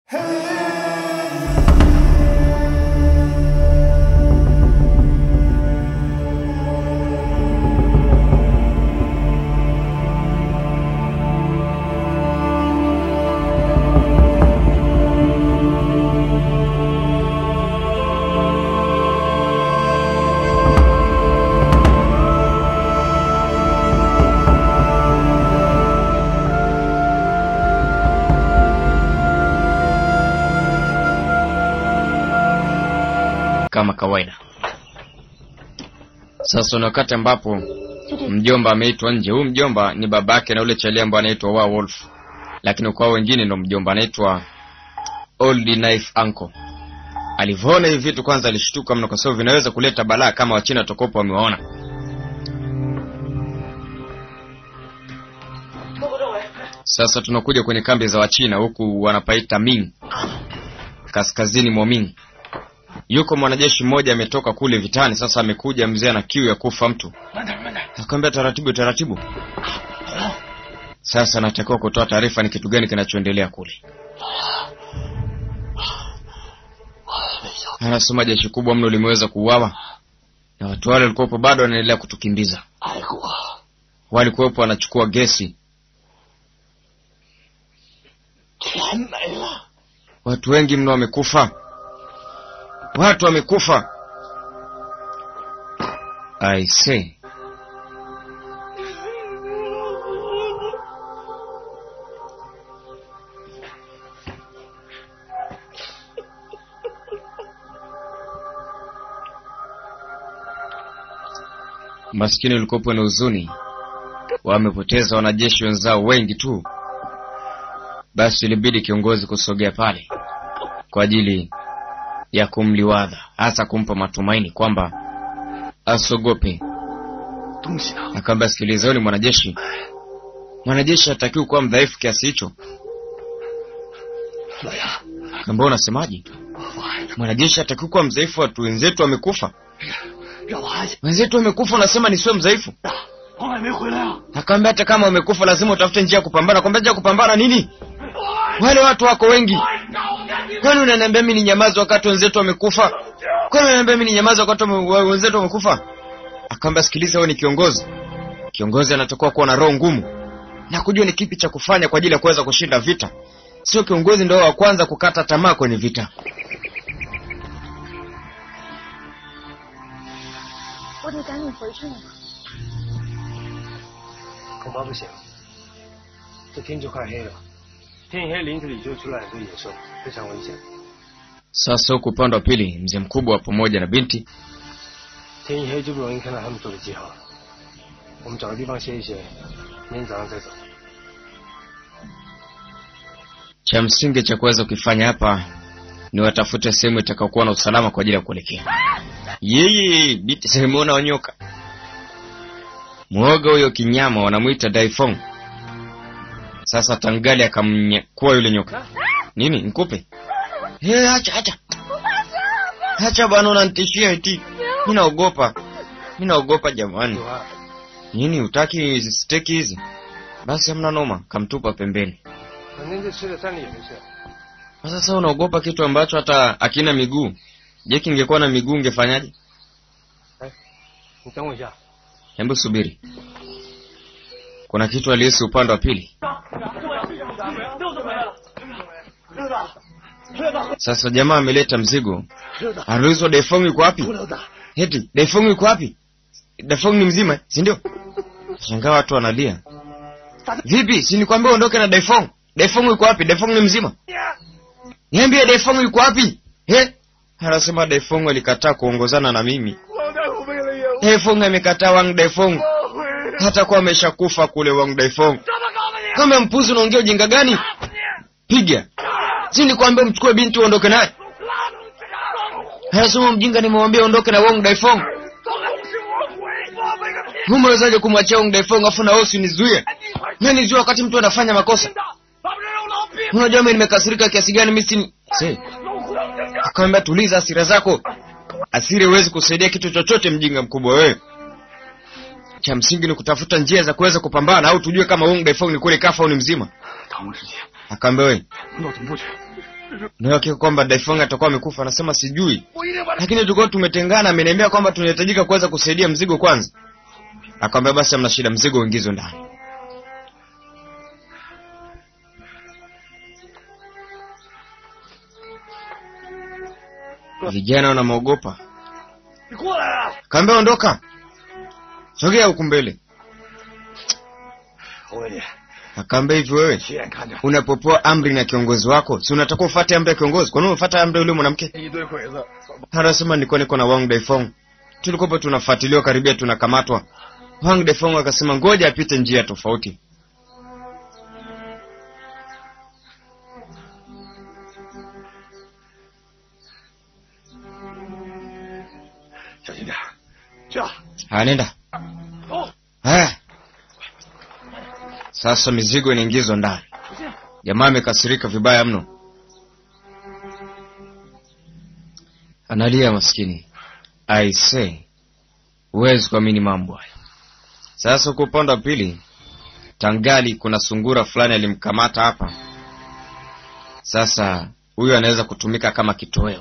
kama kawaida. Sasa ni wakati ambapo mjomba ameitwa nje. Huyu mjomba ni babake na ule chalia ambaye anaitwa Werewolf, lakini kwa wengine ndo mjomba anaitwa Old Knife Uncle. Alivyoona hivi vitu kwanza alishtuka mno, kwa sababu vinaweza kuleta balaa kama Wachina tokopo wamewaona. Sasa tunakuja kwenye kambi za Wachina huku wanapaita Ming, kaskazini mwa Ming. Yuko mwanajeshi mmoja ametoka kule vitani, sasa amekuja mzee ana kiu ya kufa mtu. Akamwambia taratibu taratibu. Sasa natakiwa kutoa taarifa ni kitu gani kinachoendelea kule. Anasema jeshi kubwa mno limeweza kuuawa na watu wale walikuwepo bado wanaendelea kutukimbiza. Walikuwepo wanachukua gesi, watu wengi mno wamekufa, watu wamekufa. I say maskini ulikopo na huzuni, wamepoteza wanajeshi wenzao wengi tu. Basi ilibidi kiongozi kusogea pale kwa ajili ya kumliwadha, hasa kumpa matumaini kwamba asogope. Akaambia, sikiliza, huyu ni mwanajeshi, mwanajeshi hatakiwi kuwa mdhaifu kiasi hicho. Akaambia, unasemaje? Mwanajeshi hatakiwi kuwa mdhaifu, watu wenzetu wamekufa wenzetu wamekufa, unasema nisiwe mdhaifu? Akaambia hata kama wamekufa lazima utafute njia ya kupambana. Kwambia njia ya kupambana nini? Wale watu wako wengi. Kwani unaniambia mimi ni nyamazi wakati wenzetu wamekufa? Kwani unaniambia mimi ni nyamazi wakati wenzetu wamekufa? Akaambia sikiliza, wewe ni kiongozi. Kiongozi anatakiwa kuwa na roho ngumu na kujua ni kipi cha kufanya kwa ajili ya kuweza kushinda vita. Sio kiongozi ndio wa kwanza kukata tamaa kwenye vita. 我得赶紧回去了。 恐怕不行，这天就快黑了，天一黑林子里就出来很多野兽，非常危险。 Sasa huku upande wa pili, mzee mkubwa pamoja na binti 天一黑就不容易看到他们做的记号了。我们找个地方歇一歇，明天早上再走。 cha msingi cha kuweza kukifanya hapa ni watafute sehemu itakayokuwa na usalama kwa ajili ya kuelekea. Yeye binti simuona wanyoka mwoga huyo kinyama wanamwita Daifong. Sasa Tangali akamnyakua yule nyoka. Nini nikupe? Hey, acha acha acha bwana, unanitishia eti. Mimi naogopa, mimi naogopa jamani. 有啊， Nini utaki hizi steki hizi? Basi hamna noma, kamtupa pembeni. 反正这吃了山里也没事。 Sasa unaogopa kitu ambacho hata akina miguu. Je, kingekuwa na miguu ungefanyaje? 你等我一下， Hebu subiri, kuna kitu alihisi upande wa pili. Sasa jamaa ameleta mzigo, anaulizwa Defong yuko wapi? Eti Defong yuko wapi? Defong ni mzima, si ndio? Shangaa watu wanalia. Vipi? Si nikwambia uondoke na Defong? Defong yuko wapi? Defong ni mzima? Niambie Defong yuko wapi? He? Anasema Defong alikataa kuongozana na mimi. Defong amekataa Wang Defong. Hata kwa ameshakufa kule Wang Defong. Kama mpuzi unaongea ujinga gani? Piga. Si nikwambia mchukue binti uondoke naye. Anasema mjinga nimemwambia ondoke na Wang Defong. Umewezaje kumwachia Wang Defong afu na wewe usinizuie? Mimi nizuie wakati mtu anafanya makosa. Unajua mimi nimekasirika kiasi gani mimi si Si. Akamwambia tuliza hasira zako. Asiri huwezi kusaidia kitu chochote, mjinga mkubwa wewe. Cha msingi ni kutafuta njia za kuweza kupambana au tujue kama Wong Daifeng ni kweli kafa au ni mzima. 唐之前 Akaambia wewe, 我怎么不去？ na hakika kwamba Daifeng atakuwa amekufa? Anasema sijui, 我一定把他。 lakini tulikuwa tumetengana. Ameniambia kwamba tunahitajika kuweza kusaidia mzigo kwanza. Akamwambia basi, hamna shida, mzigo uingizwe ndani. Vijana wanamwogopa, 你过来啊！ kaambia ondoka, sogea huku mbele. 我问你， Akaambia hivi, wewe 亲眼看见 unapopewa amri na kiongozi wako, si unatakiwa ufuate amri ya kiongozi? Kwa nini umefuata amri ya yule mwanamke? 一堆鬼子， Anasema nilikuwa niko na Wang Daifeng, tulikuwa tunafuatiliwa karibia tunakamatwa. Wang Daifeng akasema ngoja apite njia tofauti. 小心点儿，去啊！ Haya, nenda. 走， Haya, sasa mizigo inaingizwa ndani. Jamaa amekasirika vibaya mno, analia maskini. I say, huwezi kuamini mambo haya. Sasa kwa upande wa pili, tangali kuna sungura fulani alimkamata hapa. Sasa huyu anaweza kutumika kama kitoweo.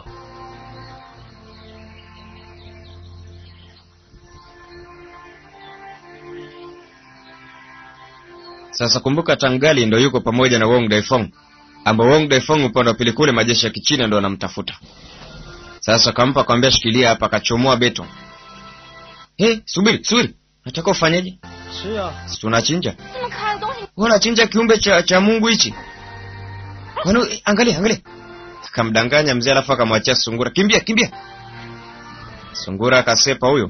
Sasa kumbuka, Tangali ndo yuko pamoja na Wong Daifeng, ambao Wong Daifeng upande wa pili kule majeshi ya Kichina ndo anamtafuta. Sasa kampa kwambia, shikilia hapa, akachomoa beto. Hey, subiri subiri, nataka ufanyeje? 吃呀！ Si tunachinja? 这么可爱的东西， Wewe unachinja kiumbe cha, cha Mungu hichi? Kwani eh, angalia angalia. Akamdanganya mzee alafu akamwachia sungura. Kimbia kimbia. Sungura akasepa huyo.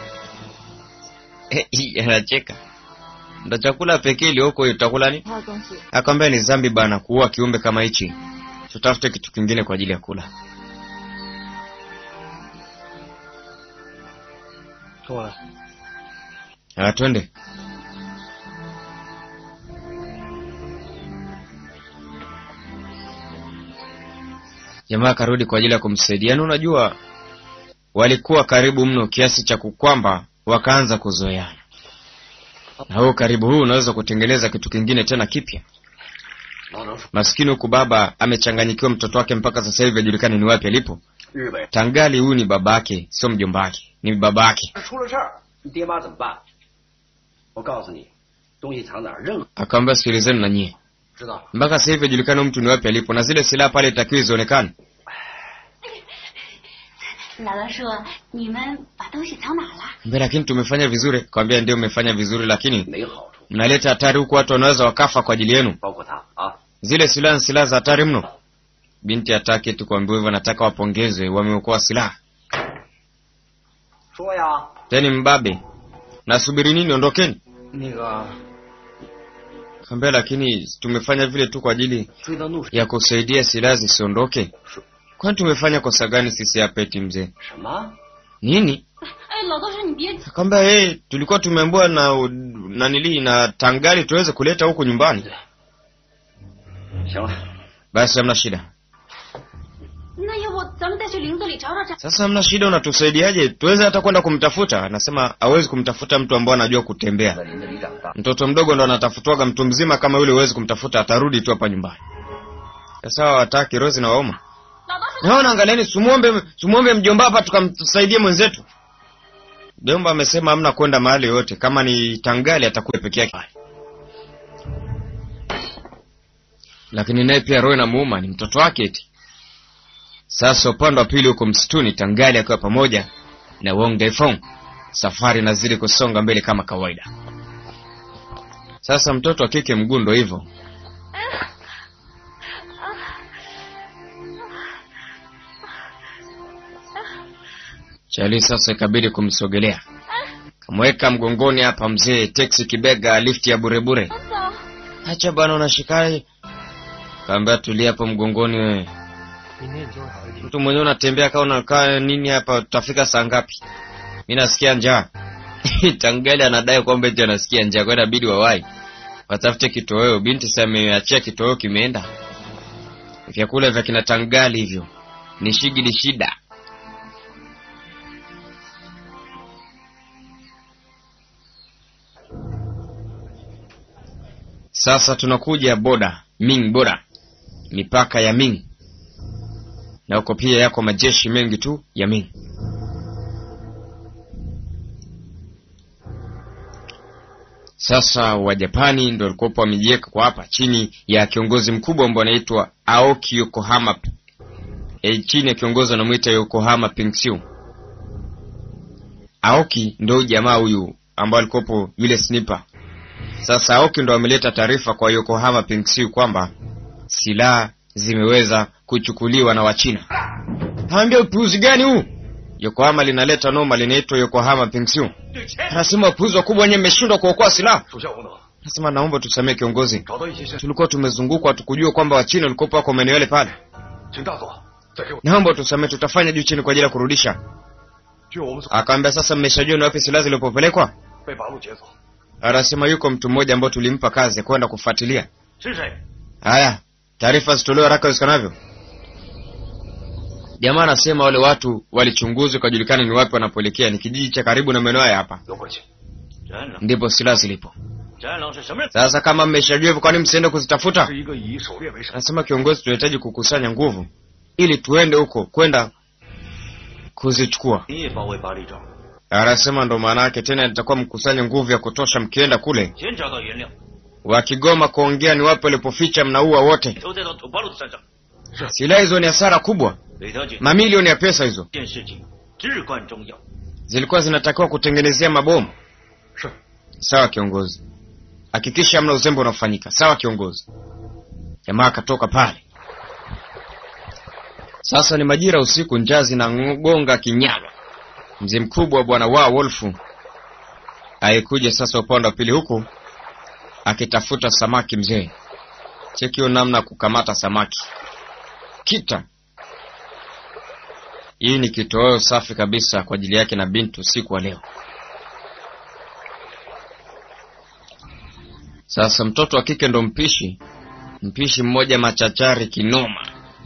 Eh, hii, anacheka. Ndo chakula pekee iliyoko hiyo utakula nini? 还有东西， Akamwambia ni zambi bana kuua kiumbe kama hichi. Tutafute kitu kingine kwa ajili ya kula. 跟我来。 Ah, twende. Jamaa akarudi kwa ajili ya kumsaidia. Yaani unajua walikuwa karibu mno kiasi cha kukwamba wakaanza kuzoeana. Na huo karibu huu unaweza kutengeneza kitu kingine tena kipya. 老张说， Maskini huku baba amechanganyikiwa mtoto wake mpaka sasa hivi hajulikani ni wapi alipo. 日本 Tangali huyu ni babake, sio mjomba wake, ni babake. 出了事儿，你爹妈怎么办？我告诉你，东西藏哪儿，任何 Akamwambia sikilizeni na nyie. 知道了。 Mpaka sasa hivi hajulikani mtu ni wapi alipo na zile silaha pale itakiwa zionekane. 老大说你们把东西藏哪了？ Mbe, lakini tumefanya vizuri. Kawambia ndio mmefanya vizuri, lakini 没好处， mnaleta hatari huku, watu wanaweza wakafa kwa ajili yenu. 包括他啊。 Zile silaha ni silaha za hatari mno. Binti hataki tu kuambiwa hivyo, nataka wapongezwe, wameokoa silaha. 说呀， Teni mbabe, nasubiri nini? Ondokeni. 那个 Kambia, lakini tumefanya vile tu kwa ajili 追到怒水 ya kusaidia silaha zisiondoke. 是 Kwani tumefanya kosa gani sisi hapa eti mzee? 什么？ Nini? 哎，老大说你别 Akamwambia hey, tulikuwa tumeambiwa na nanili na tangali tuweze kuleta huku nyumbani. 行了， Basi hamna shida. 那要不咱们再去林子里找找找。 Sasa hamna shida, unatusaidiaje? Tuweze hata kwenda kumtafuta. Anasema hawezi kumtafuta mtu ambaye anajua kutembea. 在林子里长大， Mtoto mdogo ndo anatafutwaga, mtu mzima kama yule huwezi kumtafuta, atarudi tu hapa nyumbani. Sasa hawataki Rozi na wauma. 老大说 Naona angalieni, sumuombe sumuombe mjomba hapa tukamsaidie mwenzetu. Mjomba amesema hamna kwenda mahali yoyote, kama ni Tangali atakuwa peke yake. Lakini naye pia roho inamuuma, ni mtoto wake eti. Sasa upande wa pili huko msituni, Tangali akiwa pamoja na Wong Daifeng, safari inazidi kusonga mbele kama kawaida. Sasa mtoto wa kike mguu ndo hivyo, Chali sasa ikabidi kumsogelea, kamweka mgongoni hapa mzee, teksi kibega, lifti ya burebure. 走， Acha bwana, unashikaje? Kaambia tulia hapo mgongoni wewe. 明天你就会好一点。 Mtu mwenyewe unatembea kama unakaa nini hapa, tutafika saa ngapi? Mimi nasikia njaa. Tangali anadai kwamba eti anasikia njaa, kwa hiyo inabidi wawai watafute kitoweo. Binti sasa ameachia kitoweo kimeenda. Vyakula vya kina Tangali hivyo ni shigili shida. Sasa tunakuja boda Ming boda, mipaka ya Ming. na huko pia yako majeshi mengi tu ya Ming. Sasa Wajapani ndo walikuwa wamejiweka kwa hapa chini ya kiongozi mkubwa ambao anaitwa Aoki Yokohama, e, chini ya kiongozi anamwita Yokohama Pengsiu. Aoki ndo jamaa huyu ambao alikuwepo yule sniper. Sasa Aoki ndo ameleta taarifa kwa Yokohama Pengsiu kwamba silaha zimeweza kuchukuliwa na Wachina. Anambia upuuzi gani huu? Yokohama linaleta noma, linaitwa Yokohama Pengsiu. Anasema upuuzi wakubwa wenyewe mmeshindwa kuokoa silaha. 属下无能， Anasema naomba tusamee kiongozi, 找到一些线索， tulikuwa tumezungukwa, hatukujua kwamba Wachina walikuwa wako maeneo yale pale. 请大佐再给我。 Naomba tusamee, tutafanya juu chini kwa ajili ya kurudisha. 据我们所 Akaambia sasa, mmeshajua ni wapi silaha zilipopelekwa? 被八路劫走， Anasema yuko mtu mmoja ambao tulimpa kazi ya kwenda kufuatilia. 是谁？ Haya, taarifa zitolewe haraka iwezekanavyo. Jamaa anasema wale watu walichunguzwa ikajulikana ni wapi wanapoelekea, ni kijiji cha karibu na maeneo haya hapa, 有关系。 战狼， ndipo silaha zilipo. 战狼是什么人？ Sasa kama mmeshajua hivyo, kwani msiende kuzitafuta? 是一个以狩猎为生， Anasema kiongozi, tunahitaji kukusanya nguvu ili tuende huko kwenda kuzichukua. 你也保卫巴黎庄， Anasema ndo maana yake tena, nitakuwa mkusanya nguvu ya kutosha, mkienda kule 先找到原料， wakigoma kuongea ni wapi walipoficha, mnaua wote. 投在到土巴路的身上。 Silaha hizo ni hasara kubwa, 北条军 mamilioni ya pesa hizo 这件事情至关重要。 zilikuwa zinatakiwa kutengenezea mabomu. 是 Sawa kiongozi, hakikisha hamna uzembe unaofanyika. Sawa kiongozi. Jamaa akatoka pale. Sasa ni majira usiku, njaa zinagonga kinyaga. Mzee mkubwa wa bwana wao Wolfu aikuja sasa upande wa pili huku akitafuta samaki. Mzee chekio namna ya kukamata samaki kita. Hii ni kitoweo safi kabisa kwa ajili yake na binti usiku wa leo. Sasa mtoto wa kike ndo mpishi, mpishi mmoja machachari kinoma.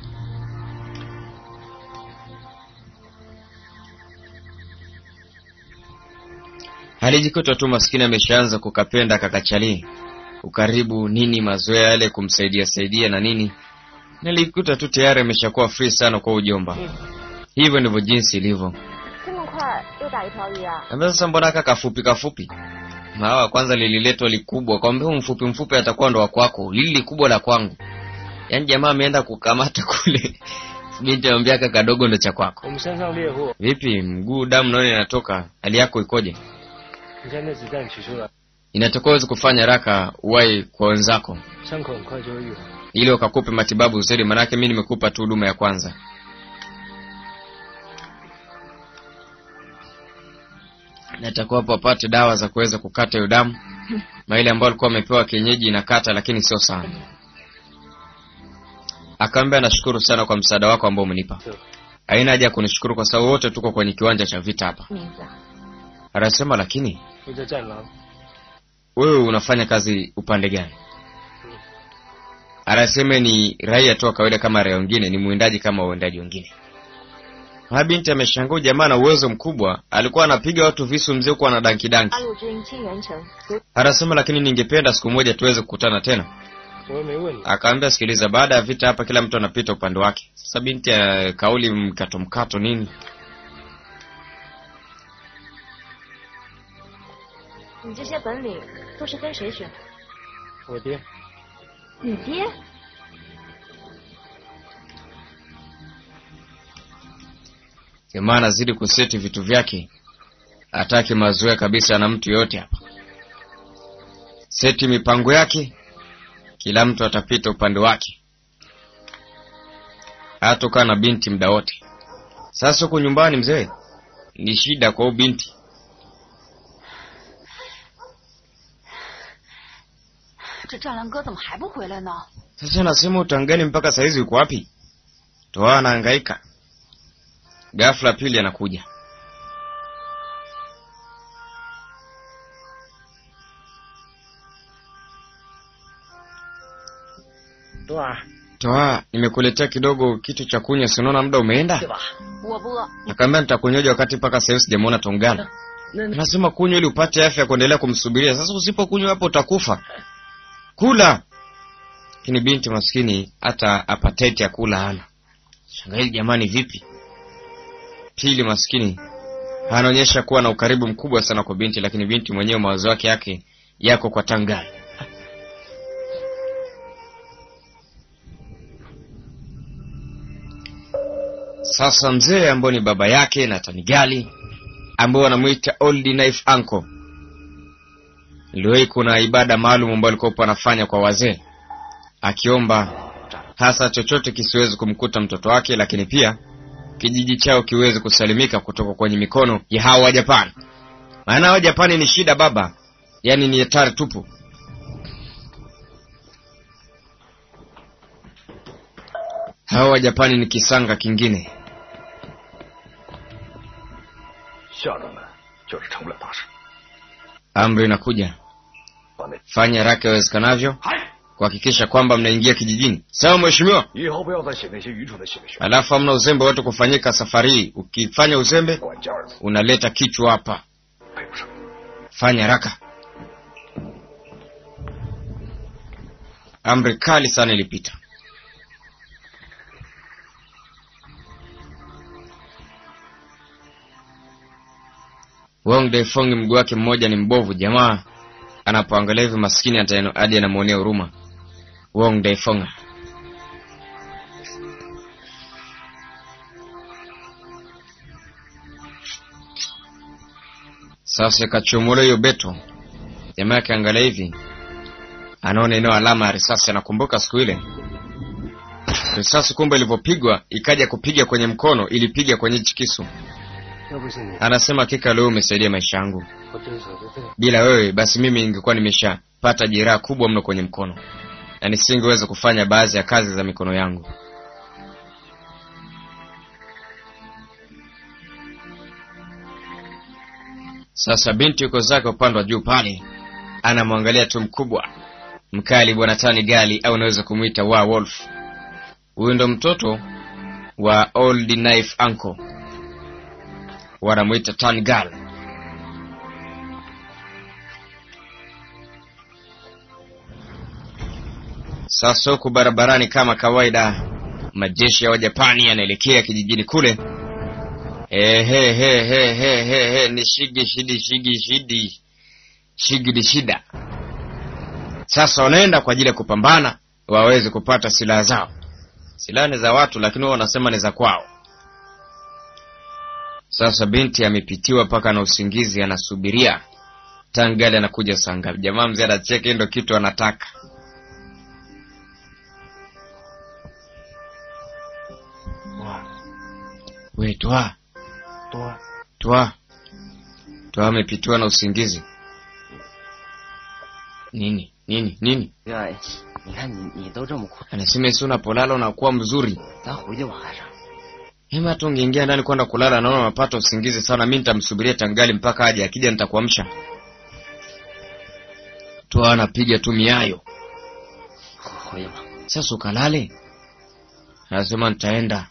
Alijikuta tu maskini ameshaanza kukapenda kakachali ukaribu nini, mazoea yale kumsaidia saidia na nini, nilikuta tu tayari ameshakuwa free sana kwa ujomba. Hivyo ndivyo jinsi ilivyo. 这么快又打一条鱼啊？ Ambia sasa mbona aka kafupi kafupi? Mawa kwanza lililetwa likubwa, kwambia huu mfupi mfupi atakuwa ndo wa kwako, lili likubwa la kwangu. Yaani jamaa ameenda kukamata kule. Binti anamwambia aka kadogo ndo cha kwako. 我们山上猎户， Vipi mguu damu naona inatoka, hali yako ikoje? 你看那子弹取出来， Inatakiwa uweze kufanya haraka uwai kwa wenzako 伤口很快就会愈合。 ili wakakupe matibabu zaidi, manake mimi nimekupa tu huduma ya kwanza. Natakuwa hapo apate dawa za kuweza kukata hiyo damu, maile ambayo alikuwa amepewa kienyeji inakata, lakini sio sana. Akaambia nashukuru sana kwa msaada wako ambao umenipa. Haina haja ya kunishukuru kwa sababu wote tuko kwenye kiwanja cha vita hapa. 名字啊？ Anasema lakini 我叫战狼， wewe unafanya kazi upande gani? Anasema ni raia tu wa kawaida kama raia wengine, ni mwindaji kama wawendaji wengine. Ha, binti ameshangaa jamaa na uwezo mkubwa, alikuwa anapiga watu visu mzee huko ana danki danki. 八路军清源城有 Anasema lakini ningependa siku moja tuweze kukutana tena. 我又没问你， Akaambia sikiliza, baada ya vita hapa kila mtu anapita upande wake. Sasa binti ya kauli mkato mkato nini? 你这些本领都是跟谁学的？ 我爹， 你爹？ Jamaa anazidi kuseti vitu vyake, hataki mazoea kabisa na mtu yoyote hapa. Seti mipango yake, kila mtu atapita upande wake, hatokaa na binti muda wote. Sasa huko nyumbani, mzee, ni shida kwa huyu binti. 这战狼哥怎么还不回来呢？ Sasa nasema utangani mpaka saizi uko wapi? Toa anahangaika. Ghafla pili anakuja. Toa Toa, nimekuletea kidogo kitu cha kunywa, si unaona muda umeenda? 吧？ 我不饿， Akaambia nitakunyoja wakati mpaka sasa hivi sijamuona Tongana. 那那 Nasema kunywa ili upate afya ya kuendelea kumsubiria. Sasa usipokunywa hapo utakufa. Kula. Lakini binti maskini hata appetite ya kula hana. Shangazi jamani, vipi? Pili maskini anaonyesha kuwa na ukaribu mkubwa sana kwa binti, lakini binti mwenyewe mawazo yake yake yako kwa Tangai. Sasa mzee ambao ni baba yake na Tanigali ambao wanamwita Old Knife Uncle, iliwahi kuna ibada maalum ambayo alikuwa anafanya kwa wazee, akiomba hasa chochote kisiwezi kumkuta mtoto wake, lakini pia kijiji chao kiweze kusalimika kutoka kwenye mikono ya hawa wa Japani. Maana hawa Japani ni shida baba, yaani ni hatari tupu. Hawa wa Japani ni kisanga kingine. 下人们就是成不了大事。 Amri inakuja, 把那 fanya haraka iwezekanavyo 嗨， kuhakikisha kwamba mnaingia kijijini. Sawa mheshimiwa. 以后不要再写那些愚蠢的写学， Alafu hamna uzembe wote kufanyika safari hii. Ukifanya uzembe 管家儿子 unaleta kichwa hapa. 配不上。 Fanya haraka. Amri kali sana ilipita. Wong Daifong mguu wake mmoja ni mbovu. Jamaa anapoangalia hivi maskini hata hadi anamwonea huruma. Wong Daifong Sasa kachomola hiyo beto, jamaa akiangalia hivi anaona eneo alama ya risasi. Anakumbuka siku ile risasi, kumbe ilivyopigwa ikaja kupiga kwenye mkono, ilipiga kwenye hichi kisu. 要不是你， Anasema hakika leo umesaidia maisha yangu, 我真舍不得。 bila wewe basi mimi ningekuwa nimeshapata jeraha kubwa mno kwenye mkono na nisingeweza kufanya baadhi ya kazi za mikono yangu. Sasa binti yuko zake upande wa juu pale, anamwangalia tu mkubwa mkali, bwana Tani Gali au unaweza kumwita wa Wolf. Huyu ndo mtoto wa Old Knife Uncle, wanamwita Tani Gali. Sasa huku barabarani kama kawaida, majeshi ya Wajapani yanaelekea kijijini kule. Ehe, he, he, he, he, he, ni shigi shidi shigi shidi shigidi shida. Sasa wanaenda kwa ajili ya kupambana waweze kupata silaha zao. Silaha ni za watu, lakini wao wanasema ni za kwao. Sasa binti amepitiwa mpaka na usingizi, anasubiria tangali anakuja saa ngapi. Jamaa mzee anacheka, ndo kitu anataka. We twa 多， twa twa, amepitiwa na usingizi. Nini nini nini? 哎，你看你你都这么困， Anasema isi unapolala unakuwa mzuri. 咱回去吧还是？ Hema hata ungeingia ndani kwenda kulala, naona unapata usingizi sana. Mi nitamsubiria tangali mpaka aje, akija nitakuamsha. Twa anapiga tu miayo. 回去吧。 Sasa ukalale? Anasema nitaenda.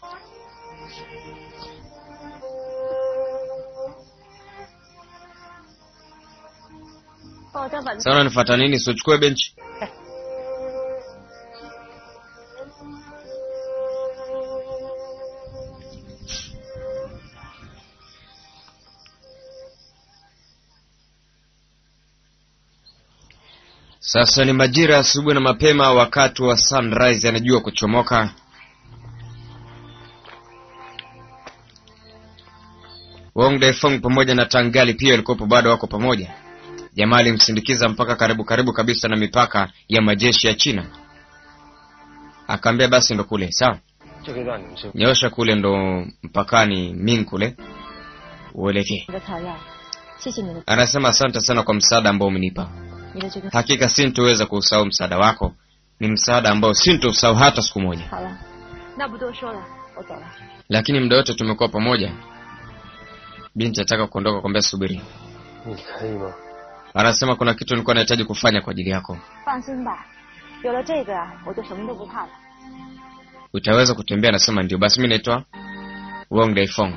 帮我再把 Sasa unanifuata nini? Sichukue benchi. Sasa ni majira ya asubuhi na mapema, wakati wa sunrise, anajua kuchomoka. Wong Daifeng pamoja na Tangali pia walikuwepo, bado wako pamoja. Jamaa alimsindikiza mpaka karibu karibu kabisa na mipaka ya majeshi ya China, akaambia basi ndo kule sawa, 这个让你们是 nyosha kule ndo mpakani Ming kule uelekee. 你的草药，谢谢你的， Anasema asante sana kwa msaada ambao umenipa. 你的这个 Hakika sintoweza kuusahau msaada wako, ni msaada ambao sintousahau hata siku moja. 好了，那不多说了，我走了。 Lakini muda wote tumekuwa pamoja. Binti ataka kuondoka, kwambia subiri. 你可以吗？ Anasema kuna kitu nilikuwa nahitaji kufanya kwa ajili yako. 放心吧，有了这个啊，我就什么都不怕了。 Utaweza kutembea? Anasema ndio. Basi mi naitwa Wong Daifong.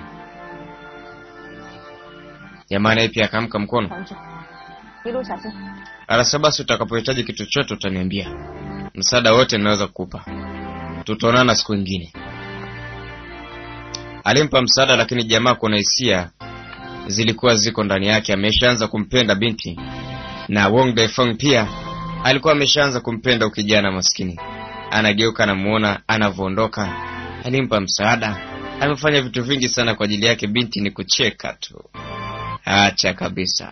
Jamaa naye pia akaamka mkono. 同志，一路小心。 Anasema basi utakapohitaji kitu chochote utaniambia, msaada wote ninaweza kukupa. Tutaonana siku ingine. Alimpa msaada, lakini jamaa kuna hisia zilikuwa ziko ndani yake. Ameshaanza kumpenda binti, na Wong Daifeng pia alikuwa ameshaanza kumpenda ukijana maskini. Anageuka, anamuona anavyoondoka, alimpa msaada, amefanya vitu vingi sana kwa ajili yake. Binti ni kucheka tu, acha kabisa.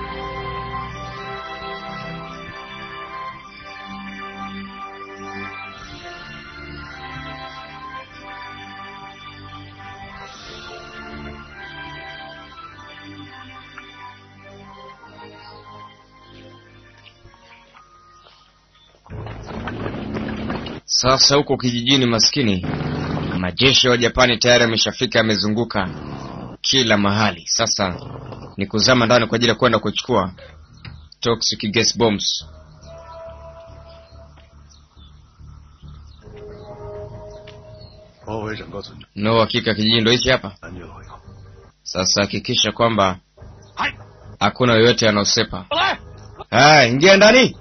Sasa huko kijijini maskini, majeshi wa Japani tayari yameshafika, yamezunguka kila mahali. Sasa ni kuzama ndani kwa ajili ya kwenda kuchukua toxic gas bombs. 包围整个村庄， No hakika kijiji ndo hichi hapa. 安全回口。 Sasa hakikisha kwamba hakuna yoyote anaosepa. Haya, ingia ndani.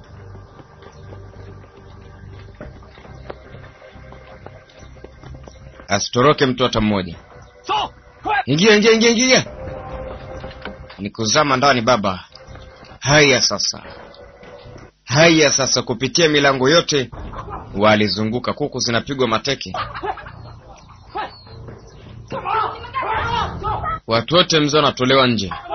Asitoroke mtu hata mmoja. Ingia, ingia, ingia, ingia. Ni kuzama ndani baba. Haya sasa, haya sasa, kupitia milango yote walizunguka, kuku zinapigwa mateke, watu wote mzee wanatolewa nje.